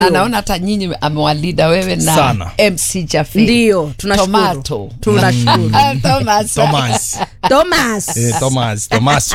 anaona hata nyinyi amewalida wewe na Sana. MC Jaffe. Ndio, tunashukuru. Tomato. Tunashukuru. Ah, Thomas. Thomas. Thomas. Eh, Thomas. Thomas.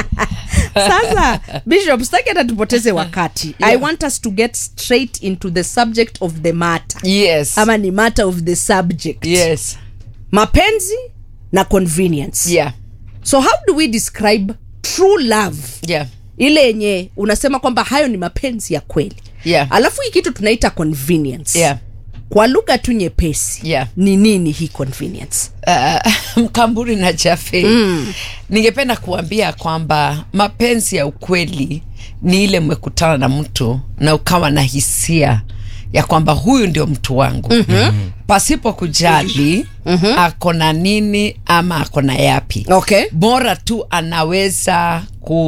Sasa Bishop, sitaki hata tupoteze wakati. I want us to get straight into the subject of the matter. Yes. Ama ni matter of the subject. Yes. Mapenzi na convenience. Yeah. So how do we describe true love? Yeah. Ile yenye unasema kwamba hayo ni mapenzi ya kweli. Yeah. Alafu hii kitu tunaita convenience. Yeah. Kwa lugha tu nyepesi. Yeah. Ni nini hii convenience? Uh, Mkamburi na Jaffe mm. ningependa kuambia kwamba mapenzi ya ukweli ni ile mmekutana na mtu na ukawa na hisia ya kwamba huyu ndio mtu wangu mm-hmm. pasipo kujali mm-hmm. ako na nini ama ako na yapi Okay. bora tu anaweza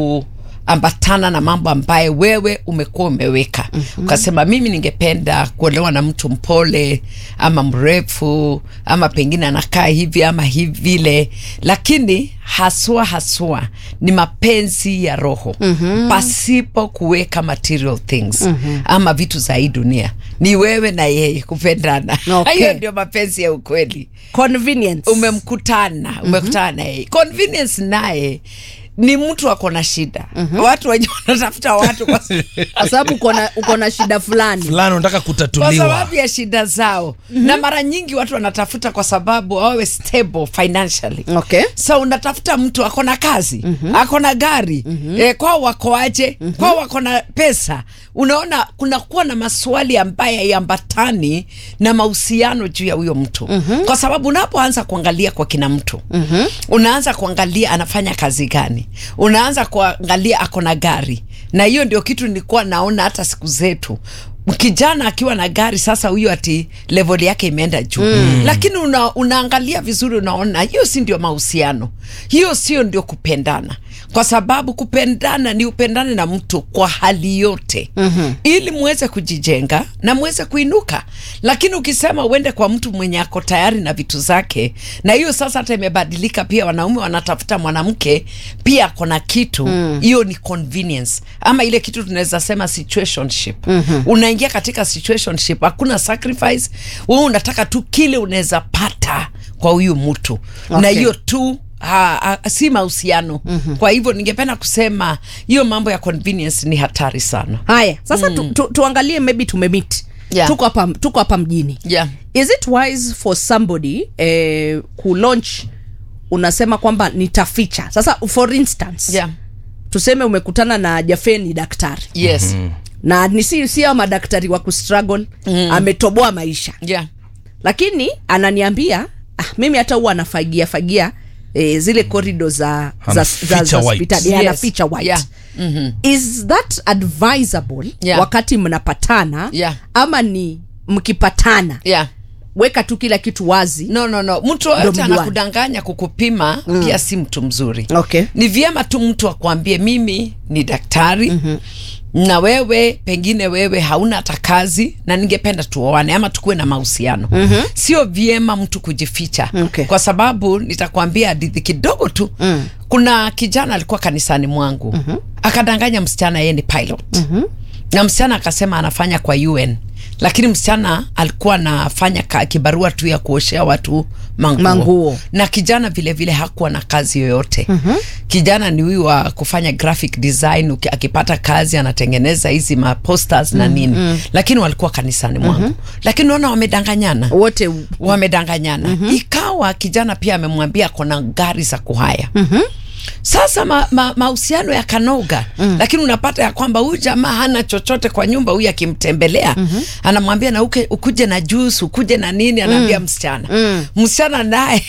kuambatana na mambo ambaye wewe umekuwa umeweka mm-hmm. ukasema mimi ningependa kuolewa na mtu mpole ama mrefu ama pengine anakaa hivi ama hivi vile lakini haswa haswa ni mapenzi ya roho mm-hmm. pasipo kuweka material things mm-hmm. ama vitu za hii dunia ni wewe na yeye kupendana Okay. hiyo ndio mapenzi ya ukweli Convenience. umemkutana umekutana na yeye convenience naye ni mtu ako na shida watu wenye wanatafuta watu kwa, kwa sababu uko na- uko na shida fulani. fulani unataka kwa kutatuliwa sababu ya shida zao na mara nyingi watu wanatafuta kwa sababu wawe stable financially Okay. so unatafuta mtu ako na kazi ako na gari eh, kwao wakoaje kwao wako na pesa unaona kunakuwa na maswali ambaye yambatani na mahusiano juu ya huyo mtu kwa sababu unapoanza kuangalia kwa kina mtu unaanza kuangalia anafanya kazi gani unaanza kuangalia ako na gari na hiyo ndio kitu nilikuwa naona hata siku zetu kijana akiwa na gari sasa huyo ati level yake imeenda juu mm. lakini una, unaangalia vizuri unaona hiyo si ndio mahusiano hiyo sio ndio kupendana kwa sababu kupendana ni upendane na mtu kwa hali yote mm-hmm. ili muweze kujijenga na muweze kuinuka lakini ukisema uende kwa mtu mwenye ako tayari na vitu zake na hiyo sasa hata imebadilika pia wanaume wanatafuta mwanamke pia ako na kitu hiyo ni convenience ama ile kitu tunaweza sema situationship mm-hmm. unaingia katika situationship hakuna sacrifice wewe unataka tu kile unaweza pata kwa huyu mtu Okay. na hiyo tu ha, ha, si mahusiano mm-hmm. kwa hivyo ningependa kusema hiyo mambo ya convenience ni hatari sana Haya, sasa tu, tu, tuangalie maybe tumemit. Yeah. Tuko hapa tuko hapa mjini. yeah. Is it wise for somebody eh, ku launch unasema kwamba nitaficha. Sasa for instance, Yeah. tuseme umekutana na Jaffe ni daktari. yes Na ni si si hao madaktari wa kustruggle, ametoboa maisha. yeah. Lakini ananiambia ah, mimi hata huwa anafagia fagia eh, zile corridor za za, za, Anaficha za white. hospitali Yes. anaficha white. Yeah. Mhm. Is that advisable Yeah. wakati mnapatana Yeah. ama ni mkipatana yeah. weka tu kila kitu wazi no no no mtu Ndio yote mjuane. anakudanganya kukupima mm. pia si mtu mzuri Okay. ni vyema tu mtu akwambie mimi ni daktari mm-hmm. na wewe pengine wewe hauna hata kazi na ningependa tuoane ama tukuwe na mahusiano mm-hmm. sio vyema mtu kujificha Okay. kwa sababu nitakwambia hadithi kidogo tu mm. kuna kijana alikuwa kanisani mwangu mm-hmm. akadanganya msichana yeye ni pilot mm-hmm. na msichana akasema anafanya kwa un lakini msichana alikuwa anafanya ka- kibarua tu ya kuoshea watu manguo, Manguo. na kijana vile vile hakuwa na kazi yoyote mm-hmm. kijana ni huyu wa kufanya graphic design uki, akipata kazi anatengeneza hizi maposters na nini mm-hmm. lakini walikuwa kanisani mwangu mm-hmm. lakini unaona wamedanganyana wote wamedanganyana mm-hmm. ikawa kijana pia amemwambia akona gari za kuhaya mm-hmm. sasa mahusiano ma, mahusiano yakanoga mm. lakini unapata ya kwamba huyu jamaa hana chochote kwa nyumba huyu akimtembelea mm-hmm. anamwambia na uke, ukuje na juice ukuje na nini anaambia mm. msichana mm. msichana naye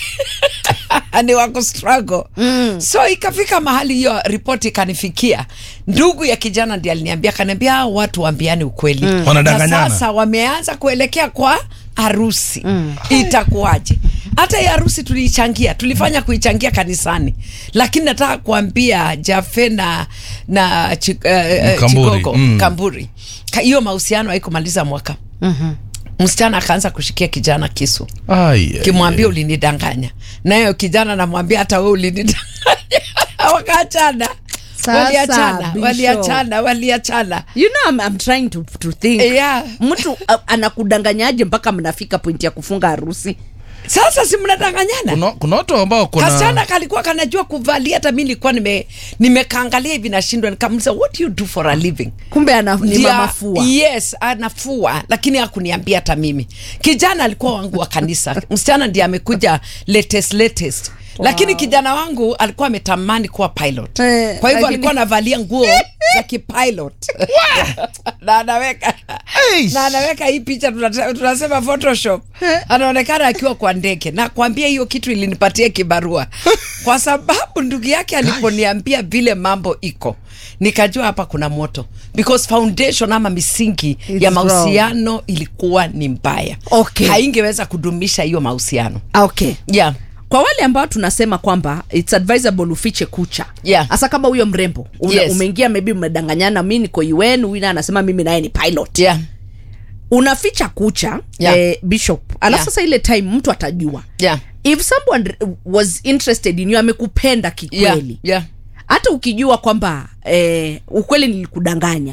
ni wako struggle mm. so ikafika mahali hiyo ripoti ikanifikia ndugu ya kijana ndi aliniambia akaniambia "Hao watu waambiani ukweli mm. Wanadanganyana. sasa wameanza kuelekea kwa harusi mm. itakuwaje hata hii harusi tuliichangia tulifanya kuichangia kanisani lakini nataka kuambia jafe na na chi, uh, Mkamburi, chigogo mm. kamburi Ka- hiyo mahusiano haikumaliza mwaka mm-hmm. msichana akaanza kushikia kijana kisu Ai, ai, kimwambia ulinidanganya nayo kijana namwambia hata we ulinidanganya wakaachana Sasa, waliachana Bishop. waliachana waliachana you know I'm, I'm trying to, to think Yeah. mtu uh, anakudanganyaje mpaka mnafika pointi ya kufunga harusi sasa si mnadanganyana kuna, kuna watu ambao kasichana kuna kalikuwa kanajua kuvalia hata mi nilikuwa nime nimekaangalia hivi nashindwa nikamuliza what do you do for a living kumbe ana, ni Ndia- mamafua yes anafua lakini hakuniambia hata mimi kijana alikuwa wangu wa kanisa msichana ndiye amekuja latest latest lakini kijana wangu alikuwa ametamani kuwa pilot Eh, kwa hivyo lakini- alikuwa anavalia nguo za kipilot na anaweka Eish. na anaweka hii picha tunata- tunasema photoshop anaonekana akiwa kwa ndege na kuambia hiyo kitu ilinipatia kibarua kwa sababu ndugu yake aliponiambia vile mambo iko nikajua hapa kuna moto because foundation ama misingi It's ya wrong. mahusiano ilikuwa ni mbaya Okay. haingeweza kudumisha hiyo mahusiano Ah, okay yeah. kwa wale ambao tunasema kwamba it's advisable ufiche kucha Yeah. hasa kama huyo mrembo una, Yes. umeingia maybe umedanganyana mi niko un huyu naye anasema mimi naye ni pilot Yeah. unaficha kucha Yeah. eh, bishop alafu Yeah. sasa ile time mtu atajua Yeah. if someone was interested in you amekupenda Yeah. kikweli Yeah. hata ukijua kwamba eh, ukweli nilikudanganya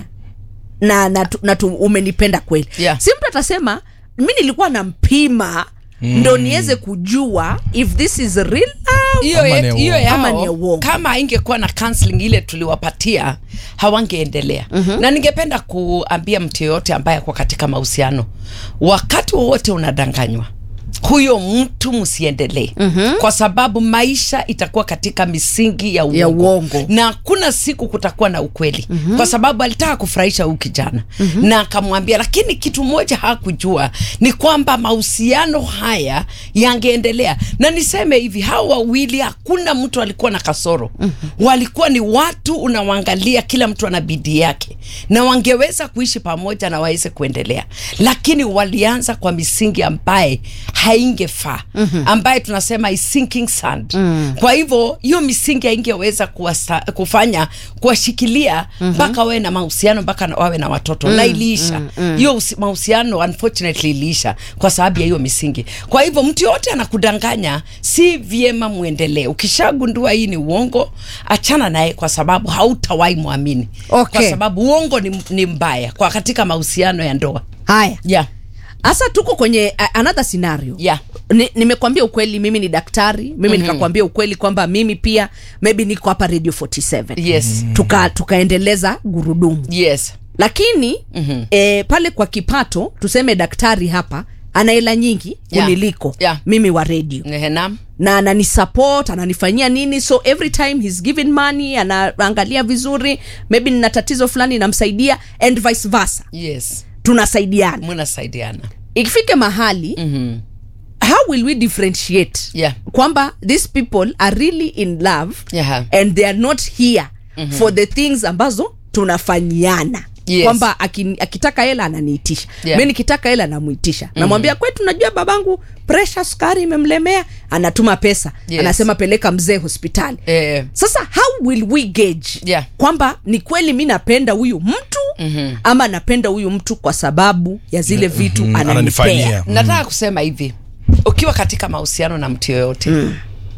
na, na, tu- na tu, umenipenda kweli Yeah. si mtu atasema mi nilikuwa nampima mm. ndo niweze kujua if this is real love hiyo Ama yet- ni hiyo uongo. Ama ni yao uongo. kama haingekuwa na counseling ile tuliwapatia hawangeendelea mm-hmm. na ningependa kuambia mtu yoyote ambaye ako katika mahusiano wakati wowote unadanganywa huyo mtu msiendelee mm-hmm. kwa sababu maisha itakuwa katika misingi ya uongo, Ya uongo. na hakuna siku kutakuwa na ukweli mm-hmm. kwa sababu alitaka kufurahisha huyu kijana mm-hmm. na akamwambia lakini kitu moja hakujua ni kwamba mahusiano haya yangeendelea na niseme hivi hawa wawili hakuna mtu alikuwa na kasoro mm-hmm. walikuwa ni watu unawaangalia kila mtu ana bidii yake na wangeweza kuishi pamoja na waweze kuendelea lakini walianza kwa misingi ambaye haingefaa mm-hmm. ambaye tunasema is sinking sand mm. kwa hivyo hiyo misingi haingeweza kuwasta- kufanya kuwashikilia mpaka mm-hmm. wawe na mahusiano mpaka na- wawe na watoto mm, na iliisha hiyo mm, mm. mahusiano unfortunately iliisha kwa sababu ya hiyo misingi kwa hivyo mtu yoyote anakudanganya si vyema mwendelee ukishagundua hii ni uongo achana naye kwa sababu hautawahi mwamini Okay. kwa sababu uongo ni, ni mbaya kwa katika mahusiano ya ndoa haya yeah. hasa tuko kwenye uh, another scenario Yeah. Ni- nimekwambia ukweli mimi ni daktari mimi mm-hmm. nikakwambia ukweli kwamba mimi pia maybe niko hapa radio 47 yes tuka tukaendeleza gurudumu yes lakini mm-hmm. e, pale kwa kipato tuseme daktari hapa ana hela nyingi Yeah. kuniliko Yeah. mimi wa radio Nehenam. na ananisupport ananifanyia nini so every time he's given money anaangalia vizuri maybe nina tatizo fulani namsaidia and vice versa yes tunasaidiana mnasaidiana ikifike mahali mm-hmm. how will we differentiate Yeah. kwamba these people are really in love Yeah. and they are not here mm-hmm. for the things ambazo tunafanyiana Yes. kwamba aki- akitaka hela ananiitisha Yeah. mi nikitaka hela namuitisha mm-hmm. namwambia kwetu najua babangu presha sukari imemlemea anatuma pesa Yes. anasema peleka mzee hospitali Eh. sasa how will we gauge Yeah. kwamba ni kweli mi napenda huyu mtu mm-hmm. ama napenda huyu mtu kwa sababu ya zile vitu mm, ananipea ananifanyia. nataka kusema hivi ukiwa katika mahusiano na mtu yoyote mm.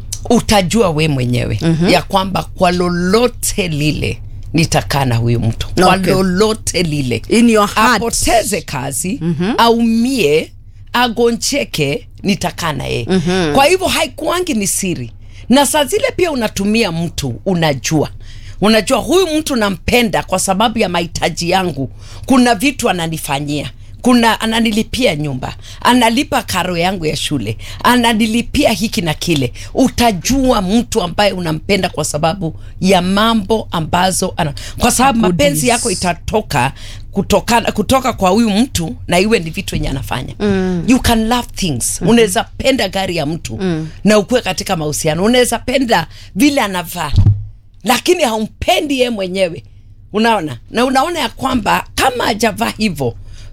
utajua we mwenyewe mm-hmm. ya kwamba kwa lolote lile nitakaa na huyu mtu kwa Okay. lolote lile In your heart. apoteze kazi mm-hmm. aumie agoncheke nitakaa na yeye mm-hmm. kwa hivyo haikuangi ni siri na saa zile pia unatumia mtu unajua unajua huyu mtu nampenda kwa sababu ya mahitaji yangu kuna vitu ananifanyia kuna ananilipia nyumba analipa karo yangu ya shule ananilipia hiki na kile utajua mtu ambaye unampenda kwa sababu ya mambo ambazo ana, kwa sababu mapenzi yako itatoka kutoka, kutoka kwa huyu mtu na iwe ni vitu yenye anafanya mm. you can love things mm-hmm. unaweza penda gari ya mtu mm. na ukuwe katika mahusiano unaweza penda vile anavaa lakini haumpendi ye mwenyewe unaona na unaona ya kwamba kama ajavaa hivyo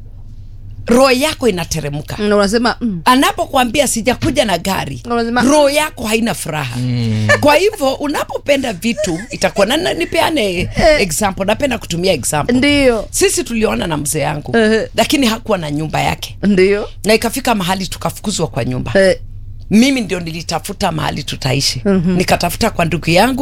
roho yako inateremka Na unasema mm, anapokuambia sijakuja na gari Unasema- roho yako haina furaha mm. kwa hivyo unapopenda vitu itakuwa na, na, nipeane example napenda kutumia example ndio sisi tuliona na mzee yangu Ehe. lakini hakuwa na nyumba yake ndio na ikafika mahali tukafukuzwa kwa nyumba Eh, mimi ndio nilitafuta mahali tutaishi mm-hmm. nikatafuta kwa ndugu yangu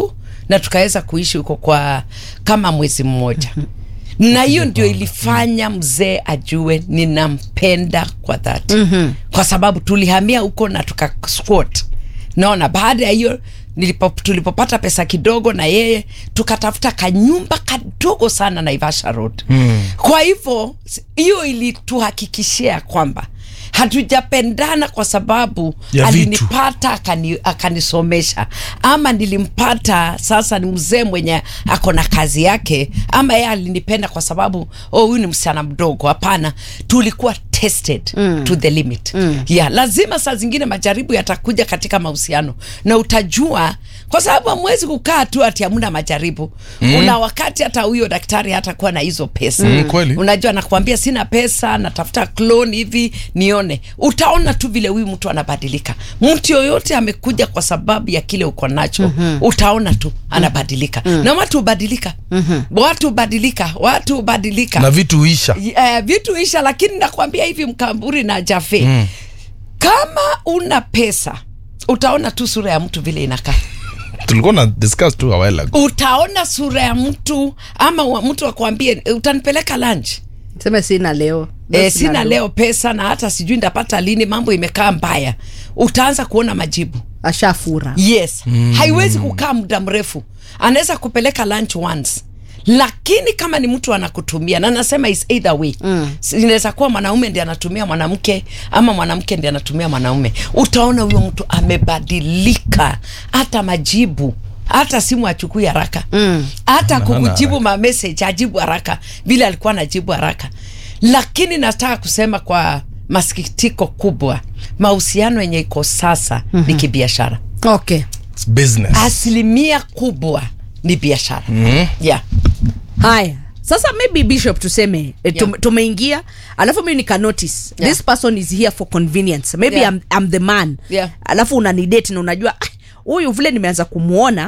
na tukaweza kuishi huko kwa kama mwezi mmoja na hiyo ndio ilifanya mzee ajue ninampenda kwa dhati mm-hmm. kwa sababu tulihamia huko na tuka squat naona baada ya hiyo nilipo, tulipopata pesa kidogo na yeye tukatafuta kanyumba kadogo sana naivasha road mm. kwa hivyo s- hiyo ilituhakikishia kwamba hatujapendana kwa sababu Ya vitu. alinipata akani, akanisomesha ama nilimpata sasa ni mzee mwenye ako na kazi yake ama yeye alinipenda kwa sababu oh huyu ni msichana mdogo hapana tulikuwa tested mm. to the limit mm. yeah, lazima saa zingine majaribu yatakuja katika mahusiano na utajua kwa sababu hamwezi kukaa tu ati hamna majaribu mm. una wakati hata huyo daktari hatakuwa na hizo pesa Mm, kweli. unajua nakwambia sina pesa natafuta clone hivi nione utaona tu vile huyu mtu anabadilika mtu yoyote amekuja kwa sababu ya kile uko nacho mm-hmm. utaona tu anabadilika mm-hmm. na watu hubadilika mm-hmm. watu hubadilika watu hubadilika na vitu huisha uh, vitu isha lakini nakwambia hivi mkamburi na jafe mm. kama una pesa utaona tu sura ya mtu vile inakaa tulikuwa na discuss tu a while ago utaona sura ya mtu ama wa- mtu akwambie utanipeleka lunch seme sina leo E, sina leo pesa na hata sijui ndapata lini mambo imekaa mbaya utaanza kuona majibu ashafura yes mm. haiwezi kukaa muda mrefu anaweza kupeleka lunch once lakini kama ni mtu anakutumia na nasema is either way mm. inaweza kuwa mwanaume ndi anatumia mwanamke ama mwanamke ndi anatumia mwanaume utaona huyo mtu amebadilika hata majibu hata simu achukui haraka mm. hata Hana kukujibu mamessage ajibu haraka vile alikuwa anajibu haraka lakini nataka kusema kwa masikitiko kubwa mahusiano yenye iko sasa mm-hmm. ni kibiashara okay It's business asilimia kubwa ni biashara mm-hmm. yeah. haya sasa maybe bishop tuseme eh, tum, Yeah. tumeingia alafu mi nika notice Yeah. this person is here for convenience maybe Yeah. I'm, I'm the man Yeah. alafu unanidate na unajua "Ah, huyu vile nimeanza kumwona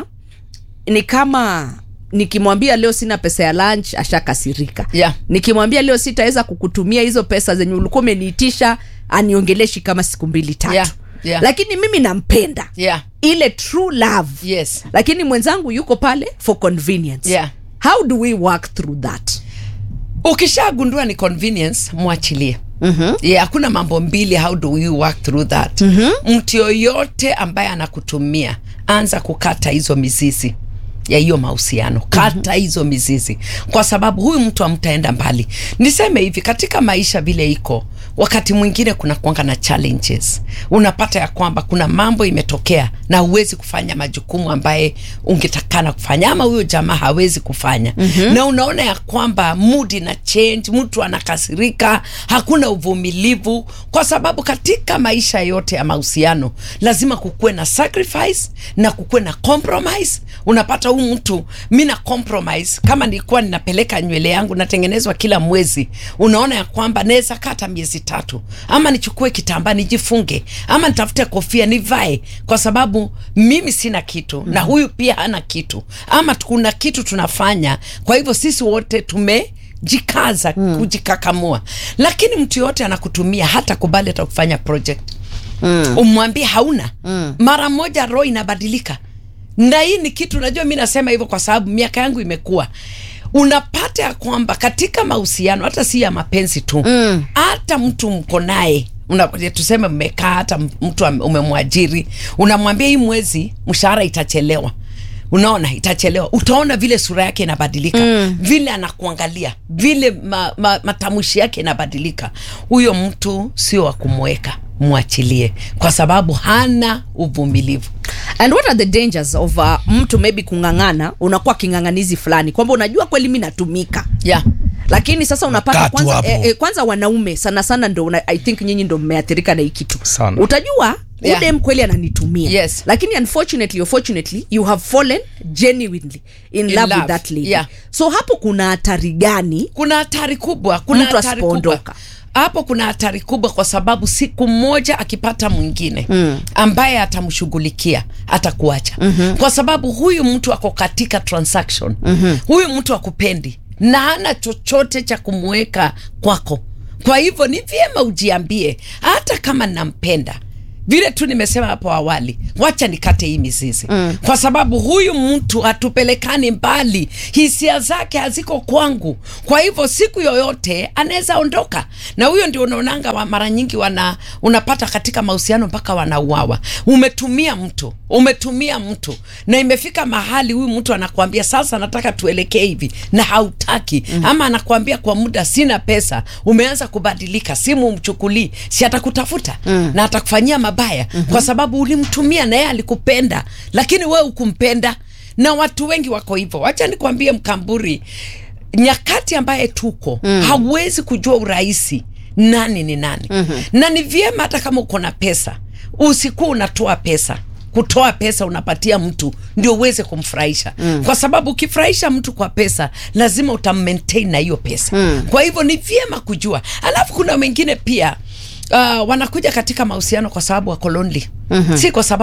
ni kama nikimwambia leo sina pesa ya lunch ashakasirika Yeah. nikimwambia leo sitaweza kukutumia hizo pesa zenye ulikuwa umeniitisha aniongeleshi kama siku mbili tatu Yeah. Yeah. lakini mimi nampenda Yeah. ile true love Yes. lakini mwenzangu yuko pale for convenience Yeah. how do we work through that ukishagundua ni convenience mwachilie Mm-hmm. Yeah, hakuna mambo mbili how do you work through that mm-hmm. mtu yoyote ambaye anakutumia anza kukata hizo mizizi ya hiyo mahusiano kata mm-hmm. hizo mizizi kwa sababu huyu mtu amtaenda mbali niseme hivi katika maisha vile iko wakati mwingine kuna kuanga na challenges unapata ya kwamba kuna mambo imetokea na huwezi kufanya majukumu ambaye ungetakana kufanya ama huyo jamaa hawezi kufanya mm-hmm. na unaona ya kwamba mood ina change mtu anakasirika hakuna uvumilivu kwa sababu katika maisha yote ya mahusiano lazima kukuwe na sacrifice na kukuwe na compromise unapata huu mtu mi na compromise kama nilikuwa ninapeleka nywele yangu natengenezwa kila mwezi unaona ya kwamba naweza kata miezi tatu ama nichukue kitambaa nijifunge ama nitafute kofia nivae kwa sababu mimi sina kitu mm. na huyu pia hana kitu ama kuna kitu tunafanya kwa hivyo sisi wote tume jikaza mm. kujikakamua lakini mtu yoyote anakutumia hata kubali hata kufanya project mm. umwambie hauna mm. mara moja roho inabadilika na hii ni kitu najua mi nasema hivyo kwa sababu miaka yangu imekuwa unapata ya kwamba katika mahusiano hata si ya mapenzi tu hata mtu mko naye Una- tuseme mmekaa hata m- mtu ame- umemwajiri unamwambia hii mwezi mshahara itachelewa unaona itachelewa utaona vile sura yake inabadilika mm. vile anakuangalia vile ma, ma, matamshi yake inabadilika huyo mtu sio wa kumweka mwachilie kwa sababu hana uvumilivu and what are the dangers of uh, mtu maybe kung'ang'ana unakuwa king'ang'anizi fulani kwamba unajua kweli mi natumika yeah. lakini sasa unapata Nakaa tu kwanza, hapo. eh, eh, kwanza wanaume sana sana ndo una, i think nyinyi ndo mmeathirika na hii kitu Sana. utajua Yeah. udem kweli ananitumia Yes. lakini unfortunately or fortunately you have fallen genuinely in, In love, love. with that lady Yeah. so hapo kuna hatari gani kuna hatari kubwa kuna Mtu hatari kubwa asipoondoka. hapo kuna hatari kubwa kwa sababu siku moja akipata mwingine mm. ambaye atamshughulikia atakuacha mm-hmm. kwa sababu huyu mtu ako katika transaction mm-hmm. huyu mtu akupendi na hana chochote cha kumweka kwako kwa hivyo ni vyema ujiambie hata kama nampenda vile tu nimesema hapo awali, wacha nikate hii mizizi mm. kwa sababu huyu mtu hatupelekani mbali, hisia zake haziko kwangu. Kwa hivyo siku yoyote anaweza ondoka, na huyo ndio unaonanga wa mara nyingi wana unapata katika mahusiano mpaka wanauawa. Umetumia mtu umetumia mtu na imefika mahali huyu mtu anakuambia sasa, nataka tuelekee hivi na hautaki mm. ama anakuambia kwa muda sina pesa, umeanza kubadilika, simu umchukulii, si atakutafuta mm. na atakufanyia mabaya mm -hmm. kwa sababu ulimtumia na yeye alikupenda, lakini wewe ukumpenda. Na watu wengi wako hivyo. Wacha nikwambie Mkamburi, nyakati ambaye tuko mm. hauwezi kujua urahisi nani ni nani mm -hmm. na ni vyema hata kama uko na pesa usikuwa unatoa pesa kutoa pesa unapatia mtu ndio uweze kumfurahisha mm. kwa sababu ukifurahisha mtu kwa pesa lazima utammaintain na hiyo pesa mm. kwa hivyo ni vyema kujua alafu kuna wengine pia uh, wanakuja katika mahusiano kwa sababu wako lonely mm -hmm. si kwa sababu